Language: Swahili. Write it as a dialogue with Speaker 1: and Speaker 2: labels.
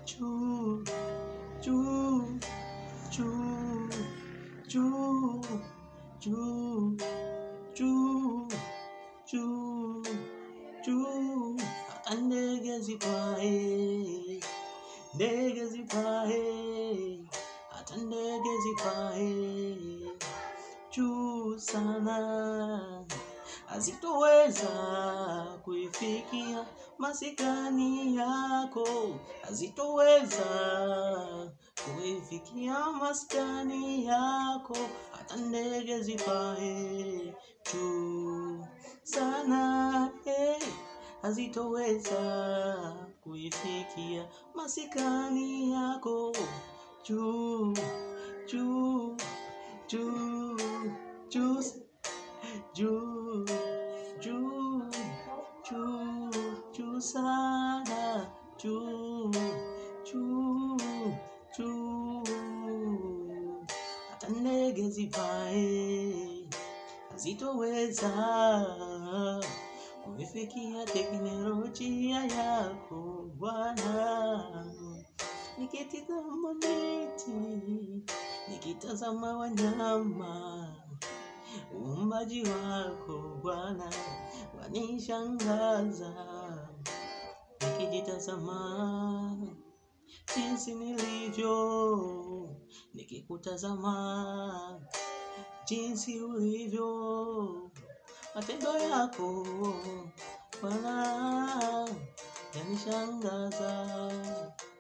Speaker 1: juu juu juu juu juu juu juu juu hata ndege zipae ndege zipae hata ndege zipae juu sana hazitoweza kuifikia masikani yako, hazitoweza kuifikia maskani yako, hata ndege zipae juu sana eh, hazitoweza kuifikia masikani yako juu juu juu juu juu juu juu juu sana juu juu juu hata ndege zipae hazitoweza kuifikia teknolojia yako Bwana. Nikitazama miti, nikitazama wanyama uumbaji wako Bwana wanishangaza, nikijitazama jinsi nilivyo, nikikutazama jinsi ulivyo, matendo yako Bwana yanishangaza.